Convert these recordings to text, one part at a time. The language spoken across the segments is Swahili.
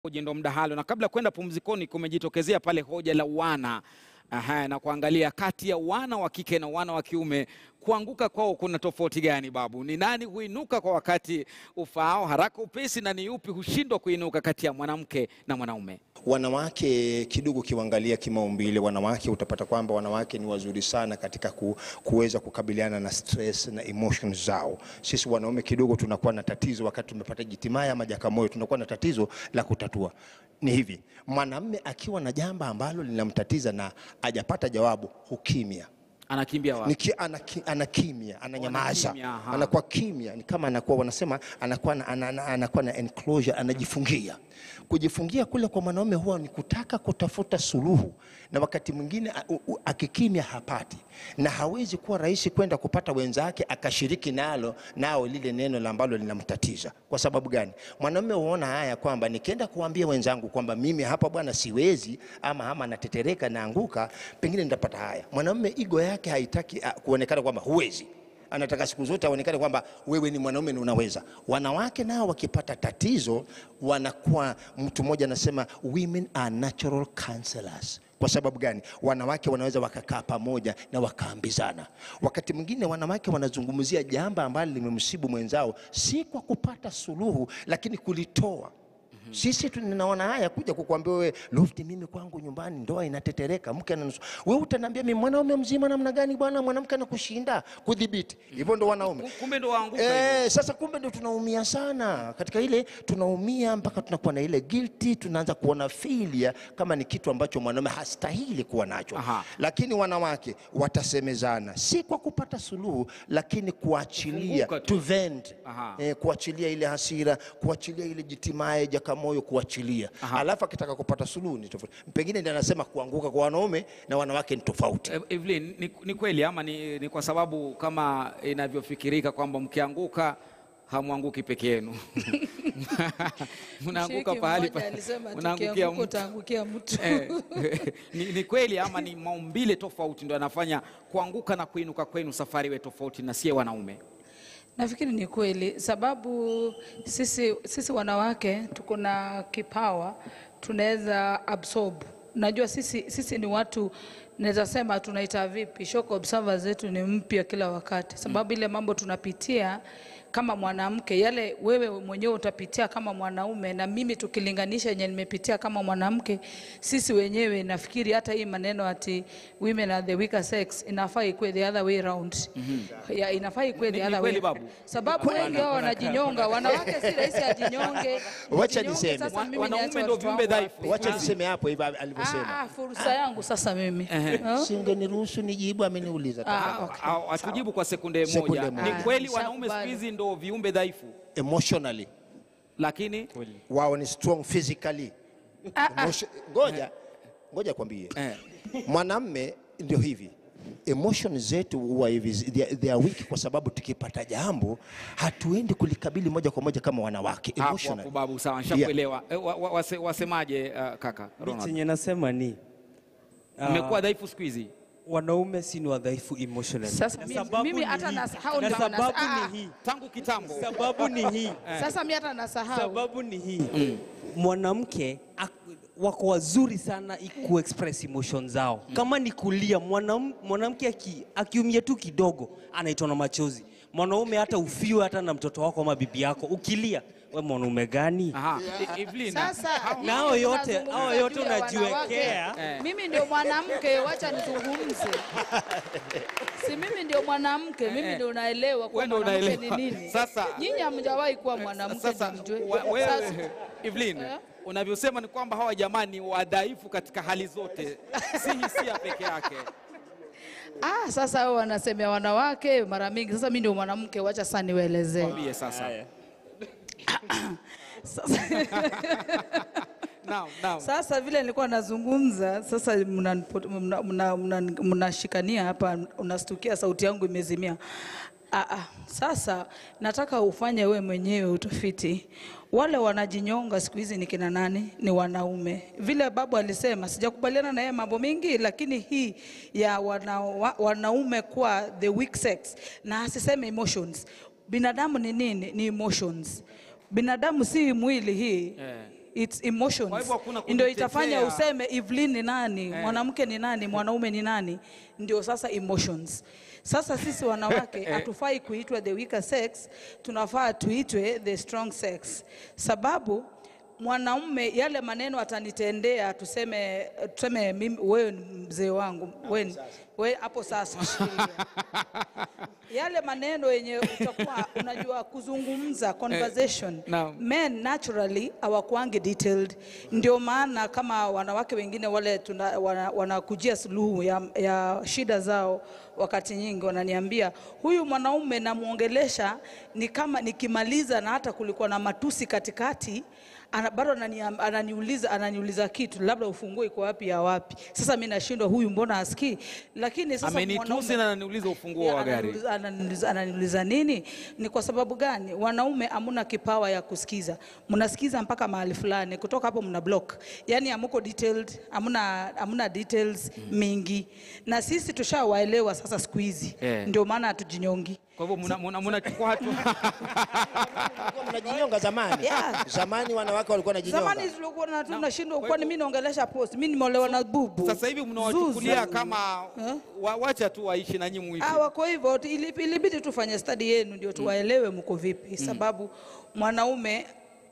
Hoja ndo mdahalo, na kabla ya kwenda pumzikoni, kumejitokezea pale hoja la wana Aha, na kuangalia kati ya wana wa kike na wana wa kiume kuanguka kwao kuna tofauti gani? Babu, ni nani huinuka kwa wakati ufaao haraka upesi, na ni yupi hushindwa kuinuka kati ya mwanamke na mwanaume? Wanawake kidogo kiwangalia kimaumbile, wanawake utapata kwamba wanawake ni wazuri sana katika ku, kuweza kukabiliana na stress na emotions zao. Sisi wanaume kidogo tunakuwa na tatizo wakati tumepata jitimaya ama jakamoyo, tunakuwa na tatizo la kutatua. Ni hivi, mwanamume akiwa na jambo ambalo linamtatiza na hajapata jawabu, hukimya Anakimbia wapi? Niki, anaki, anakimya ananyamaza Anakimya, aha. anakuwa kimya ni kama anakuwa wanasema anakuwa na, ana, ana- anakuwa na enclosure anajifungia kujifungia kule kwa mwanaume huwa ni kutaka kutafuta suluhu na wakati mwingine a- u- u- akikimya hapati na hawezi kuwa rahisi kwenda kupata wenzake akashiriki nalo nao lile neno la ambalo linamtatiza kwa sababu gani mwanaume huona haya kwamba nikienda kuambia wenzangu kwamba mimi hapa bwana siwezi ama ama natetereka naanguka pengine nitapata haya mwanaume igo yake haitaki ah, kuonekana kwamba huwezi anataka siku zote aonekane kwamba wewe ni mwanaume na unaweza. Wanawake nao wakipata tatizo wanakuwa, mtu mmoja anasema women are natural counselors. Kwa sababu gani? Wanawake wanaweza wakakaa pamoja na wakaambizana. Wakati mwingine wanawake wanazungumzia jambo ambalo limemsibu mwenzao, si kwa kupata suluhu, lakini kulitoa sisi tunaona haya kuja kukuambia wewe Lofti, mimi kwangu nyumbani ndoa inatetereka, mke ananusu. Wewe utaniambia mimi mwanaume mzima namna gani bwana, mwanamke anakushinda kudhibiti. Hivyo ndo wanaume. Kumbe ndo waanguka hivyo. Eh, sasa kumbe ndo tunaumia sana katika ile, tunaumia mpaka tunakuwa na ile guilty, tunaanza kuona failure kama ni kitu ambacho mwanaume hastahili kuwa nacho. Aha. Lakini wanawake watasemezana, si kwa kupata suluhu, lakini kuachilia, Kufunguka tu. to vent Aha. eh, kuachilia ile hasira, kuachilia ile jitimaye jakamoyo, kuachilia. Aha. Alafu akitaka kupata suluhu ni tofauti. Pengine ndiye anasema kuanguka kwa wanaume na wanawake ni tofauti. E- Evelyn, ni, ni kweli ama ni, ni kwa sababu kama inavyofikirika kwamba mkianguka hamwanguki peke yenu mnaanguka Mshiriki pahali mmoja pa- alisema mnaangukia tukianguka mtu. utaangukia mtu. Eh, ni, ni kweli ama ni maumbile tofauti ndio yanafanya kuanguka na kuinuka kwenu safari iwe tofauti na sie wanaume? Nafikiri ni kweli, sababu sisi, sisi wanawake tuko na kipawa, tunaweza absorb. Najua sisi, sisi ni watu naweza sema tunaita vipi, shock observers zetu ni mpya kila wakati, sababu ile mambo tunapitia kama mwanamke, yale wewe mwenyewe utapitia kama mwanaume, na mimi tukilinganisha yenye nimepitia kama mwanamke, sisi wenyewe nafikiri hata hii maneno ati women are the weaker sex inafaa ikuwe the other way round. Ya, inafaa ikuwe Ni- the ni other way. kweli babu? Sababu wengi wao wanajinyonga, wanawake si rahisi ajinyonge. Wacha Nijinyonge, niseme. sasa Wa- mimi wanaume niache ndio watoto viumbe wangu dhaifu. wapi? Wacha niseme hapo hivi alivyosema. Ah, ah, fursa yangu sasa mimi. Ha? Singeniruhusu nijibu, ameniuliza. Ah, okay. Au- Atujibu kwa sekunde Sekunde moja. moja. Ni kweli Ah, wanaume siku nishakubali. hizi ndo viumbe dhaifu, Emotionally lakini wao ni strong physically. Emotio- Ngoja ngoja kwambie, eh, mwanamme ndio hivi emotion zetu huwa hivi they are- they are weak kwa sababu tukipata jambo hatuendi kulikabili moja kwa moja kama wanawake hapo emotional. hapo babu, sawa, nishakuelewa. Eh, wa- wa- wase- Wasemaje uh, kaka Mi Ronald? chenye nasema ni ah, Mmekuwa dhaifu siku hizi. wanaume si ni wadhaifu emotionally. Sasa Na mimi- sababu mimi ni hata hii. nasahau Na ndio sababu wanasa- ah, ni hii. tangu kitambo. Sababu ni hii. Sasa mimi hata nasahau. Sababu ni hii. Mwanamke ak- wako wazuri sana i- kuexpress emotion zao. Kama ni kulia, mwanam- mwanamke aki- akiumia tu kidogo anaitwa na machozi. Mwanaume hata ufiwe hata na mtoto wako ama bibi yako, ukilia we mwanaume gani? Aha. E- Evelyn, Sasa Na hao mimi yote- tunazungumza hao yote juu ya unajiwekea. wanawake. Eh. Mimi ndio mwanamke, wacha nizungumze. Si mimi ndio mwanamke, mimi Eh. ndio naelewa kwa Wewe ndio mwanamke ni unaelewa. nini. Sasa- nyinyi hamjawahi kuwa mwanamke Sasa ndio mjue. wa- wewe Sasa- Evelyn, Eh? unavyosema ni kwamba hawa jamani wadhaifu katika hali zote, si hisia peke yake. Ah, sasa wao wanasemea wanawake mara mingi. Sasa mimi ndio mwanamke, wacha sasa niwaelezee. Mwambie sasa. Sasa, Naam, naam. sasa vile nilikuwa nazungumza, sasa mnanpo- mna- mna- mna- mnashikania hapa, unastukia sauti yangu imezimia. Ah, ah, sasa nataka ufanye we mwenyewe utafiti. Wale wanajinyonga siku hizi ni kina nani? Ni wanaume. Vile babu alisema, sijakubaliana na yeye mambo mengi, lakini hii ya wana, wa, wanaume kuwa the weak sex na asiseme emotions. Binadamu ni nini? Ni emotions. Binadamu si mwili hii Eh. it's emotions Kwa hivyo hakuna ndio itafanya kujitetea. useme Evelyn ni nani mwanamke ni nani mwanaume ni nani ndio sasa emotions sasa sisi wanawake hatufai kuitwa the weaker sex tunafaa tuitwe the strong sex sababu mwanaume yale maneno atanitendea tuseme tuseme mimi wewe ni mzee wangu wewe ni- wewe hapo sasa shikilia. yale maneno yenye utakuwa unajua kuzungumza conversation naam. men naturally hawakuangi detailed ndio maana kama wanawake wengine wale tuna, wana, wanakujia suluhu ya, ya shida zao wakati nyingi wananiambia huyu mwanaume namwongelesha ni kama nikimaliza na hata kulikuwa na matusi katikati ana, bado anani, ananiuliza ananiuliza kitu labda ufunguo iko wapi ya wapi sasa mi nashindwa huyu mbona asikii lakini sasa Amenitusi mwanaume- na ananiuliza ufunguo Ya, wa gari. ananiuliza- ananiuliza, ananiuliza nini? Ni kwa sababu gani? Wanaume hamuna kipawa ya kusikiza, mnasikiza mpaka mahali fulani, kutoka hapo mna block, yani hamuko detailed, hamuna, hamuna details mingi, na sisi tushawaelewa sasa siku hizi Eh. ndio maana hatujinyongi. Kwa hivyo mna- mna- mnachukua hatua Walikuwa mnajinyonga zamani. Yeah. Zamani wanawake walikuwa wanajinyonga. Zamani tulikuwa na tunashindwa, kwa kwani hivyo- mimi naongelesha post, mimi nimeolewa na bubu. sasa hivi mnawachukulia Zuzu. kama wa, wacha tu waishi na nyinyi muishi. Ah, wako hivyo ili- ilibidi tufanye study yenu ndio tuwaelewe mko vipi, sababu mwanaume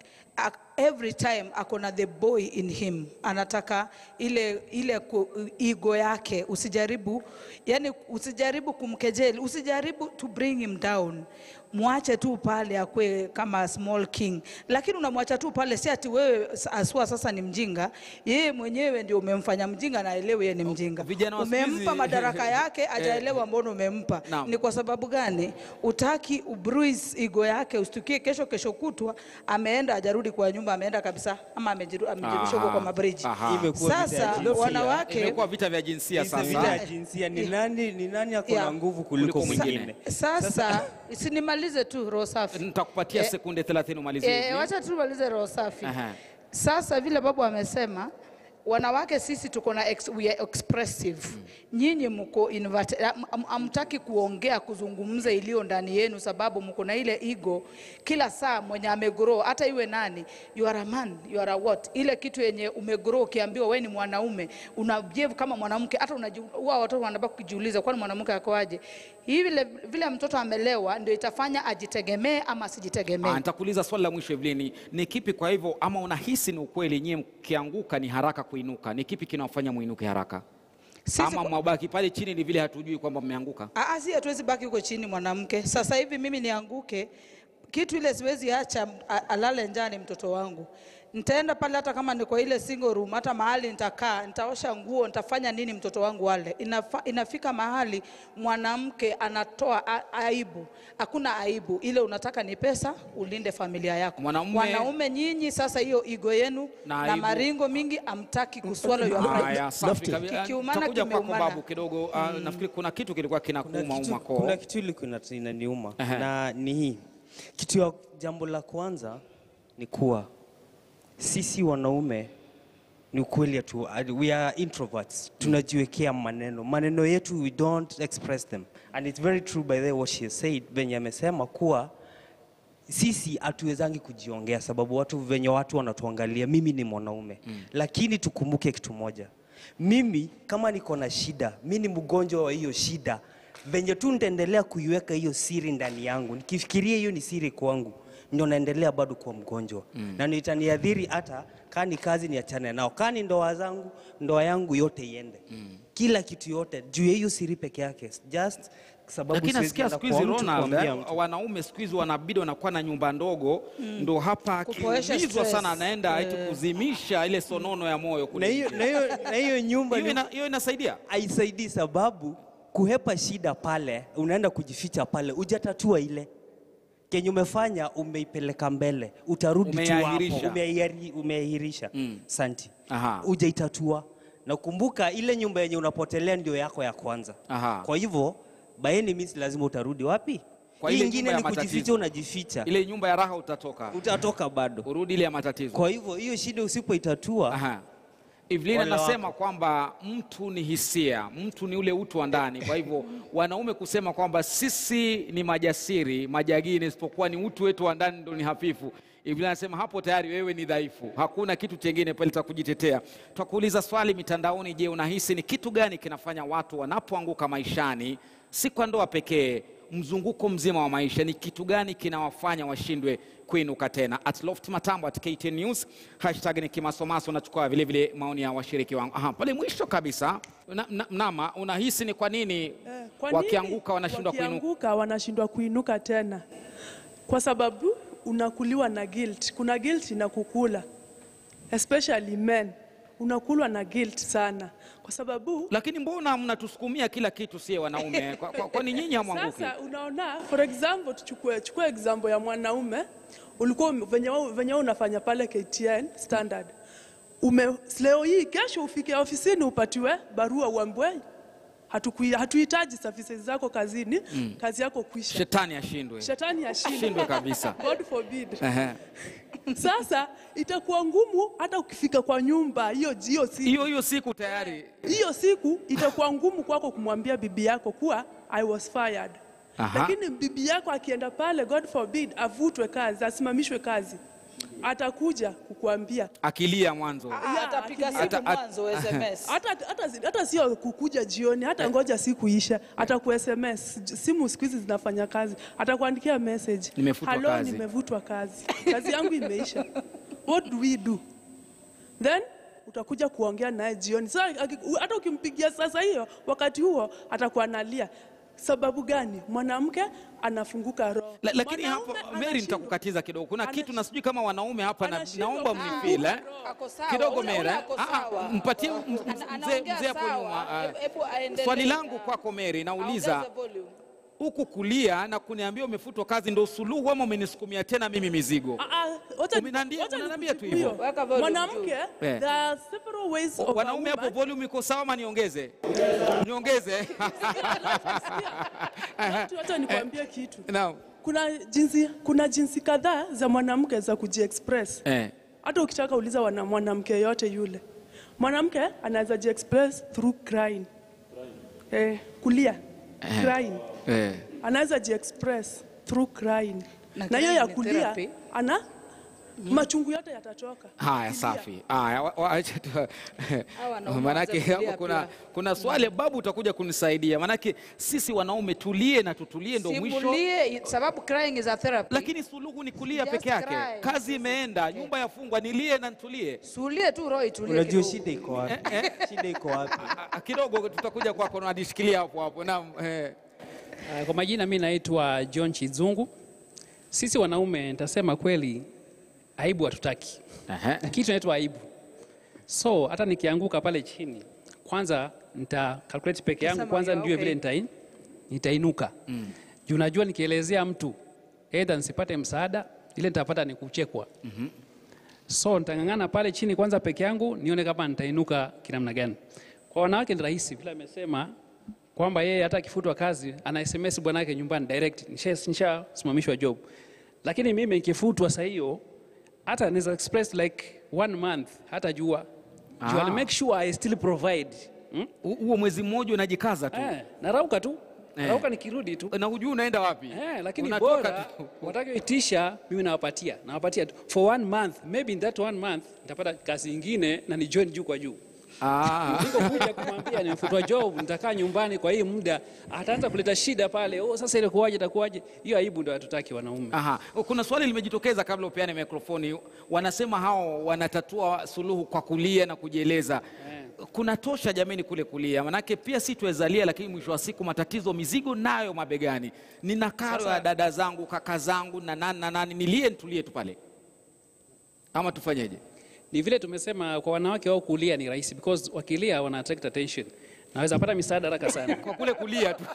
a- every time ako na the boy in him, anataka ile ile ku- ego yake. Usijaribu yani, usijaribu kumkejeli, usijaribu to bring him down. Mwache tu pale akwe kama small king, lakini unamwacha tu pale, si ati wewe aswa sasa ni mjinga. Yeye mwenyewe ndio umemfanya mjinga na aelewe yeye ni mjinga. vijana wa siku hizi- Umempa madaraka yake, ajaelewa mbona umempa. Naam. Ni kwa sababu gani? Utaki ubruise ego yake, ustukie kesho kesho kutwa ameenda ajarudi kwa nyumba, ameenda kabisa, ama amejiru- amejirusha huko kwa mabriji. Aha. Imekuwa vita ya Sasa jinsia. wanawake Imekuwa vita vya jinsia Vita vita sasa. ya jinsia ni nani, ni nani ako Yeah. na nguvu kuliko Kuliko mwingine. mwingine? sasa, sinimalize tu roho safi. Nitakupatia Eh, sekunde 30 umalizie. Eh, hivi. wacha tu malize roho safi. Aha. Sasa vile babu amesema wanawake sisi tuko na ex, we are expressive. Nyinyi mko invert- am- am- hamtaki kuongea kuzungumza iliyo ndani yenu, sababu mko na ile ego kila saa mwenye amegrow, hata iwe nani, you are a man, you are a what, ile kitu yenye umegrow, ukiambiwa wewe ni mwanaume unabehave kama mwanamke, hata unaji- huwa watoto wanabaki kujiuliza, kwani mwanamke akoaje? Hii vile vile mtoto amelewa ndio itafanya ajitegemee ama asijitegemee. Ah, nitakuuliza swali la mwisho Evelyn, ni kipi kwa hivyo, ama unahisi ni ukweli nyie mkianguka ni haraka kuinuka? Ni kipi kinawafanya muinuke haraka, Sisi ama kwa- mwabaki pale chini ni vile hatujui kwamba mmeanguka? Aa, si hatuwezi baki huko chini mwanamke. Sasa hivi mimi nianguke, kitu ile siwezi acha a- alale njani mtoto wangu. Nitaenda pale hata kama ni kwa ile single room, hata mahali nitakaa, nitaosha nguo, nitafanya nini mtoto wangu wale. Inafa, inafika mahali mwanamke anatoa a- aibu. Hakuna aibu, ile unataka ni pesa, ulinde familia yako. Mwanaume- Wanaume nyinyi sasa, hiyo igo yenu Na na, aibu. maringo mingi amtaki kuswallow your pride. Haya, safi Lofty. kabisa. Kikiumana Nitakuja kwako kimeumana. babu kidogo. Ah, Nafikiri kuna kitu kilikuwa Kuna kinakuuma kitu, uma koo. kuna kitu ilikuwa inaniuma Ehe. na ni hii kitu ya jambo la kwanza ni kuwa sisi wanaume ni ukweli atu, we are introverts tunajiwekea maneno maneno yetu we don't express them and it's very true by the way what she has said venye amesema kuwa sisi hatuwezangi kujiongea sababu watu venye watu wanatuangalia mimi ni mwanaume mm. lakini tukumbuke kitu moja mimi kama niko na shida mi ni mgonjwa wa hiyo shida venye tu nitaendelea kuiweka hiyo siri ndani yangu nikifikiria hiyo ni siri kwangu ndio naendelea bado kuwa mgonjwa mm. na nitaniadhiri hata kaa ni kazi niachane nao kaa ni ndoa zangu ndoa yangu yote iende mm. kila kitu yote juu ya hiyo siri peke yake just sababu Lakini siwezi nasikia enda siku kwa hizi mtu Ronald, kuambia eh, mtu. wanaume siku hizi wanabidi wanakuwa na nyumba ndogo, ndo hapa Kupoesha akiulizwa stress. sana anaenda eti kuzimisha ile sonono ya moyo na kule hiyo nje. na hiyo na hiyo nyumba Hiyo ni- ina- hiyo inasaidia. haisaidii sababu kuhepa shida pale, unaenda kujificha pale, hujatatua ile kenye umefanya, umeipeleka mbele, utarudi tu hapo, Umeahirisha. umeahiari- umeahirisha. Mm. Santi, Aha. hujaitatua na kumbuka, ile nyumba yenye unapotelea ndio yako ya kwanza. Aha. Kwa hivyo by any means lazima utarudi wapi? Kwa Hii ile ingine nyumba ya ni kujificha, matatizo. unajificha, Ile nyumba ya raha utatoka, utatoka bado. urudi ile ya matatizo. Kwa hivyo hiyo shida usipoitatua Aha. Evelyn Ole anasema kwamba mtu ni hisia, mtu ni ule utu wa ndani. Kwa hivyo wanaume kusema kwamba sisi ni majasiri, majagini, isipokuwa ni utu wetu wa ndani ndo ni hafifu, Biblia inasema hapo tayari wewe ni dhaifu, hakuna kitu chengine pale cha kujitetea. Twakuuliza swali mitandaoni, je, unahisi ni kitu gani kinafanya watu wanapoanguka maishani, si kwa ndoa pekee, mzunguko mzima wa maisha, ni kitu gani kinawafanya washindwe kuinuka tena? At Loft Matambo, at KTN News, hashtag ni kimasomaso. Nachukua vile vile maoni ya washiriki wangu. Aha, pale mwisho kabisa na, na, Mnama, unahisi ni kwa nini Eh, kwa nini wakianguka wanashindwa kuinuka? wakianguka wanashindwa kuinuka tena? Kwa sababu unakuliwa na guilt. Kuna guilt inakukula, especially men, unakulwa na guilt sana, kwa sababu Lakini mbona mnatusukumia kila kitu sie wanaume? Kwa- kwa- Kwani nyinyi hamwanguki? Sasa unaona, for example, tuchukue chukue example ya mwanaume ulikuwa ume- venye wewe- venye wewe unafanya pale KTN standard ume leo hii, kesho ufike ofisini upatiwe barua uambiwe hatukui- hatuhitaji services zako kazini, kazi yako kwisha. Shetani ashindwe, Shetani ashindwe shindwe kabisa. God forbid. Ehe. Sasa itakuwa ngumu hata ukifika kwa nyumba hiyo hiyo siku Hiyo hiyo siku tayari hiyo siku itakuwa ngumu kwako kumwambia bibi yako kuwa I was fired. Aha. Lakini bibi yako akienda pale, God forbid, avutwe kazi, asimamishwe kazi, atakuja kukuambia akilia mwanzo. Hii atapiga akili- simu Ata- at- mwanzo SMS. hata, hata, hata sio kukuja jioni, hata ngoja siku isha, ataku SMS. Simu siku hizi zinafanya kazi, atakuandikia message, Nimefutwa Hello, kazi." nimevutwa kazi, kazi yangu imeisha. What do we do? Then utakuja kuongea naye jioni. Sasa aki- hata ukimpigia sasa hiyo, wakati huo atakuwa analia. Sababu gani? Mwanamke anafunguka roho. La, lakini Mwanaume hapo Mary, anashindwa. nitakukatiza kidogo. Kuna kitu Anashindwa. na sijui kama wanaume hapa na, Anashindwa naomba kufunguka mnifeel eh? roho. Ako sawa, kidogo ule- Mary. ule eh? ako Ah, ah, sawa. Mpatie m- Ana- m- mzee anaongea mzee hapo sawa. nyuma. ah. Hebu- hebu aendelee. Swali langu Ah. kwako Mary, nauliza Ongeza volume. huku kulia na kuniambia umefutwa kazi ndo suluhu ama umenisukumia tena mimi mizigo? Ah, ah, wacha- Umeniambia- wacha unaniambia tu nikujibu hivyo. hiyo. Weka volume Mwanamke, Eh. there are several ways of a Wanaume hapo woman- volume iko sawa ama niongeze? Niongeze. Watu, Wacha nikwambie kitu. Naam. Kuna jinsi, kuna jinsi kadhaa za mwanamke za kujiexpress. Eh. Hata ukitaka uliza wana mwanamke yote yule, mwanamke anaweza jiexpress through crying, eh, kulia crying. Eh. Anaweza jiexpress through crying, Na na hiyo ya crying ni kulia therapy. ana machungu yote yatatoka. Haya, Kulia. safi. Haya, wa- wa- acha tu- wanaume manake waanze kulia hapo kuna, pia. kuna swali babu, utakuja kunisaidia, manake sisi wanaume tulie na tutulie, ndo mwisho. Simulie, sababu crying is a therapy. Lakini suluhu ni kulia Just peke yake. cry. Kazi imeenda, nyumba yafungwa, nilie na nitulie. Sulie tu roho itulie Unajua kidogo. shida iko wapi? Shida iko wapi? A- a- Kidogo tutakuja kwako, nadishikilia hapo hapo. Naam, eh. Uh, Kwa majina mi naitwa John Chizungu. Sisi wanaume nitasema kweli, aibu hatutaki, na kitu inaitwa aibu. So hata nikianguka pale chini, kwanza nita calculate peke yangu Utasema, kwanza, yeah, nijue okay. vile nitai, nitainuka mm. Juu najua nikielezea mtu aidha nisipate msaada, ile nitapata ni kuchekwa mm-hmm. So nitang'ang'ana pale chini kwanza peke yangu, nione kama nitainuka kinamna gani. Kwa wanawake ni rahisi, vile amesema kwamba yeye hata akifutwa kazi ana SMS bwana yake nyumbani direct, nisha- nishasimamishwa job. Lakini mimi nikifutwa saa hiyo hata naweza express like one month hata jua Ah. jua, make sure I still provide hmm? Hu- Huo mwezi mmoja unajikaza tu Eh, narauka tu Eh. narauka nikirudi tu na hujui unaenda wapi. Eh, lakini Unatoka bora tu. watakayoitisha mimi nawapatia nawapatia tu for one month maybe in that one month nitapata kazi ingine na ni join juu kwa juu Ah. niko kuja kumwambia nimefutwa job nitakaa nyumbani kwa hii muda ataanza kuleta shida pale oh sasa ile kuwaje itakuwaje hiyo aibu ndio hatutaki wanaume Aha. Kuna swali limejitokeza kabla upeane mikrofoni. Wanasema hao wanatatua suluhu kwa kulia na kujieleza. Kuna tosha jameni kule kulia, manake pia si tuwezalia, lakini mwisho wa siku matatizo, mizigo nayo mabegani. Nina karo ya dada zangu, kaka zangu na nani na nani, nilie nitulie tu pale, ama tufanyeje? ni vile tumesema kwa wanawake wao kulia ni rahisi because wakilia wana attract attention naweza pata misaada haraka sana Kwa kule kulia tu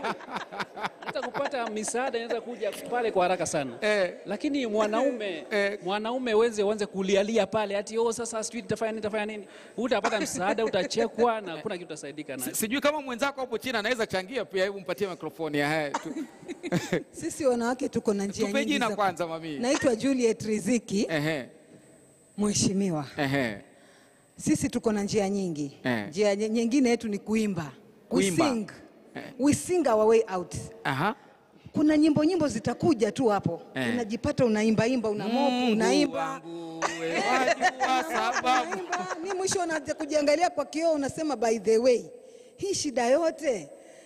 hata kupata misaada inaweza kuja pale kwa haraka sana Eh. lakini mwanaume Eh. mwanaume weze uanze kulialia pale ati oh, sasa sijui nitafanya nini nitafanya nini utapata msaada utachekwa na hakuna kitu utasaidika nacho sijui kama mwenzako hapo chini anaweza changia pia. Hebu mpatie mikrofoni. Ehe, tu- Sisi wanawake tuko na njia Tupe nyingi jina za- kwanza, mami. Naitwa Juliet Riziki, Ehe, mheshimiwa. ehe. Sisi tuko na njia nyingi. Eh. Njia nye- nyingine yetu ni kuimba. Kuimba. We sing. We sing our way out. Aha. kuna nyimbo nyimbo zitakuja tu hapo Eh. unajipata unaimbaimba una mopu Mungu unaimba wangu, wewe wajua sababu. unaimba ni mwisho unaja kujiangalia kwa kioo unasema by the way hii shida yote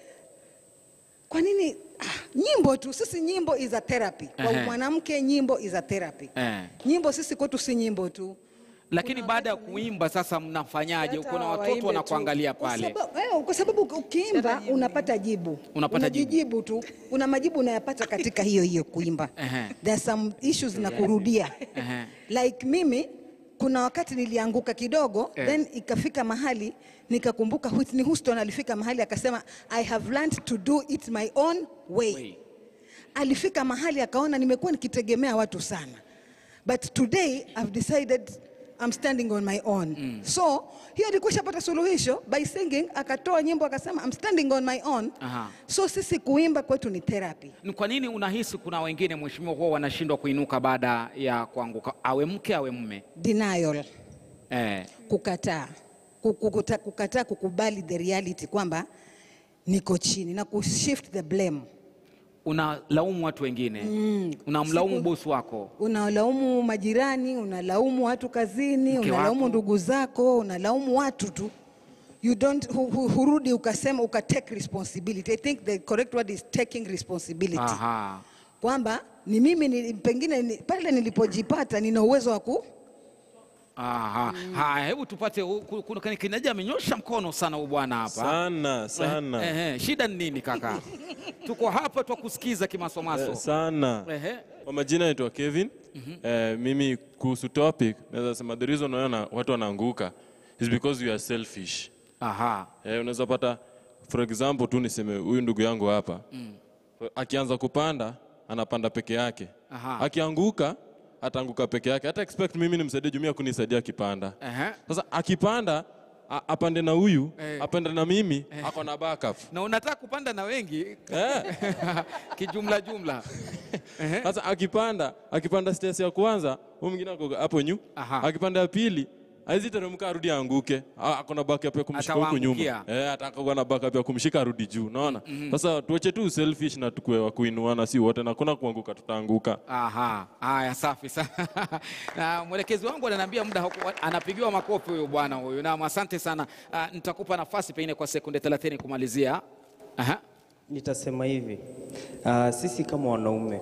kwa nini ah, nyimbo tu sisi nyimbo is a therapy kwa Ehe. mwanamke nyimbo is a therapy Eh. nyimbo sisi kwetu si nyimbo tu Lakini baada ya kuimba sasa mnafanyaje? Hata Kuna watoto waimbe wanakuangalia tu. Kwa pale. sababu- eh, Kwa sababu ukiimba unapata jibu, Unapata jibu. unajijibu tu, una majibu unayapata katika hiyo hiyo kuimba. Ehe. There are some issues na kurudia Ehe. like mimi kuna wakati nilianguka kidogo Eh. then ikafika mahali nikakumbuka Whitney Houston alifika mahali akasema I have learned to do it my own way. Way. Alifika mahali akaona nimekuwa nikitegemea watu sana but today I've decided I'm standing on my own. So hiyo ilikuwa shapata suluhisho by singing, akatoa nyimbo akasema I'm standing on my own. Aha. So sisi kuimba kwetu ni therapy. Ni kwa nini unahisi kuna wengine mheshimiwa, huwa wanashindwa kuinuka baada ya kuanguka, awe mke awe mume? Denial. Eh. kukataa kukuta, kukataa kukubali the reality kwamba niko chini na kushift the blame Unalaumu watu wengine unamlaumu Siku- bosi wako unalaumu majirani unalaumu watu kazini Mke unalaumu wako. ndugu zako unalaumu watu tu you don't hu, hu, hurudi ukasema ukatake responsibility i think the correct word is taking responsibility Aha. kwamba ni mimi ni, pengine ni, pale nilipojipata nina uwezo wa ku Aha. Haya, hebu tupate u- ku- kuna kinaja amenyosha mkono sana huyu bwana hapa. sana sana Eh, eh, shida ni nini kaka? Tuko hapa twa kusikiza kimasomaso. Eh, sana Ehe. kwa majina naitwa Kevin eh, mimi kuhusu topic naweza sema the reason unaona watu wanaanguka is because you are selfish Aha. eh, unaweza pata for example tu niseme huyu ndugu yangu hapa akianza kupanda anapanda peke yake Aha. akianguka ataanguka peke yake hata expect mimi nimsaidie jumia kunisaidia akipanda Ehe. sasa akipanda a- apande na huyu Eh. apande na mimi ako na backup Na unataka kupanda na wengi eh. kijumla jumla. Ehe. Sasa akipanda akipanda stairs ya kwanza, huyu mwingine ako hapo nyu. Aha. Akipanda ya pili, haizi teremka arudi aanguke. Ah, Ako na backup ya kumshika huku nyuma. Atawaangukia. Eh, atakuwa na backup ya kumshika arudi juu, unaona? Sasa tuache tu selfish na tukue wa kuinuana si wote na kuna kuanguka tutaanguka. Aha, haya safi sana. na mwelekezi wangu ananiambia muda hauko- anapigiwa makofi huyu bwana huyu. Na asante sana. Ah, nitakupa nafasi pengine kwa sekunde 30 kumalizia. Aha. Nitasema hivi uh, sisi kama wanaume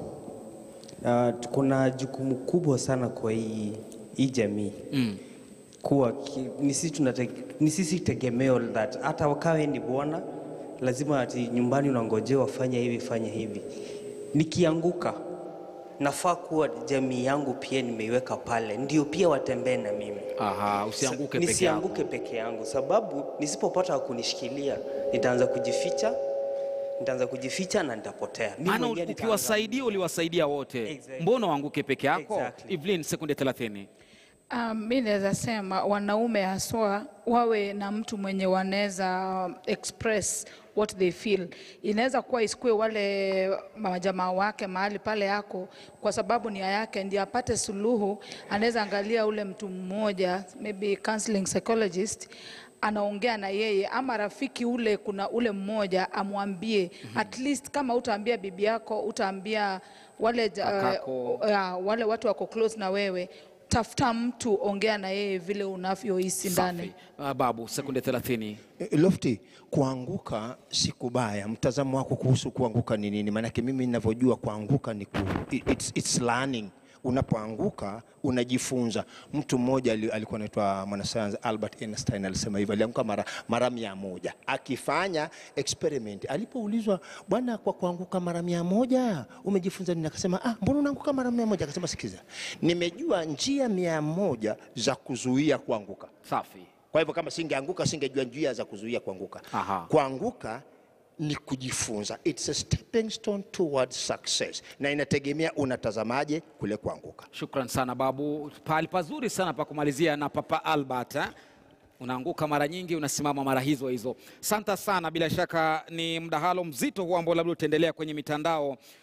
uh, tuko na jukumu kubwa sana kwa hii, hii jamii mm. kuwa ki, ni sisi tunate, ni sisi tegemeo that hata wakawe ni bwana lazima ati nyumbani unangojewa fanya hivi fanya hivi. Nikianguka nafaa kuwa jamii yangu pia nimeiweka pale, ndio pia watembee na mimi Aha, usianguke peke yako. nisianguke peke yangu, sababu nisipopata wa kunishikilia nitaanza kujificha, nitaanza kujificha na nitapotea. Mimi Maana mwenyewe nitaanza- ukiwasaidia uliwasaidia wote. Exactly. Mbona uanguke peke yako? Exactly. Evelyn, sekunde 30. Um, mi naweza sema wanaume haswa wawe na mtu mwenye wanaweza um, express what they feel. Inaweza kuwa isikue wale majamaa wake mahali pale yako, kwa sababu nia yake ndiye apate suluhu. Anaweza angalia ule mtu mmoja, maybe counseling psychologist anaongea na yeye ama rafiki ule, kuna ule mmoja amwambie at least, kama utaambia bibi yako, utaambia wale, ja- Kakako. ya, wale watu wako close na wewe tafuta mtu ongea na yeye vile unavyohisi ndani Safi. Ah, babu, sekunde 30. Eh, Lofty, kuanguka si kubaya. Mtazamo wako kuhusu kuanguka ni nini? Maanake mimi ninavyojua kuanguka ni ku, it's, it's learning. Unapoanguka unajifunza. Mtu mmoja ali- alikuwa anaitwa mwanasayansi Albert Einstein alisema hivyo, alianguka mara, mara mia moja akifanya experiment. Alipoulizwa, bwana, kwa kuanguka mara mia moja umejifunza nini? Akasema, ah, mbona unaanguka mara mia moja? Akasema, sikiza, nimejua njia mia moja za kuzuia kuanguka. Safi. Kwa hivyo kama singeanguka singejua njia za kuzuia kuanguka. Aha. Kuanguka ni kujifunza, it's a stepping stone towards success, na inategemea unatazamaje kule kuanguka. Shukran sana babu, pahali pazuri sana pa kumalizia na Papa Albert eh? Unaanguka mara nyingi, unasimama mara hizo hizo. Santa sana, bila shaka ni mdahalo mzito huu ambao labda utaendelea kwenye mitandao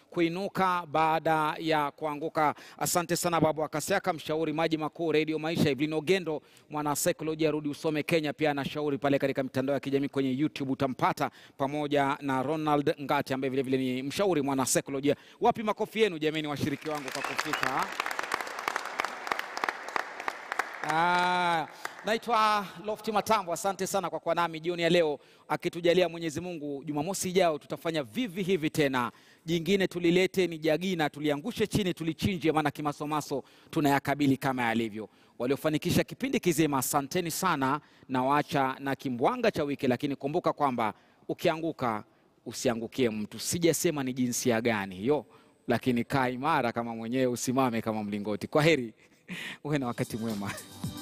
kuinuka baada ya kuanguka. Asante sana Babu Akasiaka, mshauri maji makuu Radio Maisha. Evelyn Ogendo, mwana saikolojia, rudi usome Kenya, pia anashauri pale katika mitandao ya kijamii kwenye YouTube utampata, pamoja na Ronald Ngati ambaye vilevile ni mshauri mwana saikolojia. Wapi makofi yenu jameni, washiriki wangu kwa kufika Ah, naitwa Lofti Matambo. Asante sana kwa kuwa nami jioni ya leo, akitujalia Mwenyezi Mungu, Jumamosi ijayo tutafanya vivi hivi tena. Jingine tulilete ni jagina, tuliangushe chini, tulichinje, maana kimasomaso tunayakabili kama yalivyo. Waliofanikisha kipindi kizima, asanteni sana, na waacha na kimbwanga cha wiki, lakini kumbuka kwamba ukianguka usiangukie mtu. Sijasema ni jinsia gani hiyo, lakini kaa imara kama mwenyewe, usimame kama mlingoti. Kwa heri, uwe na wakati mwema.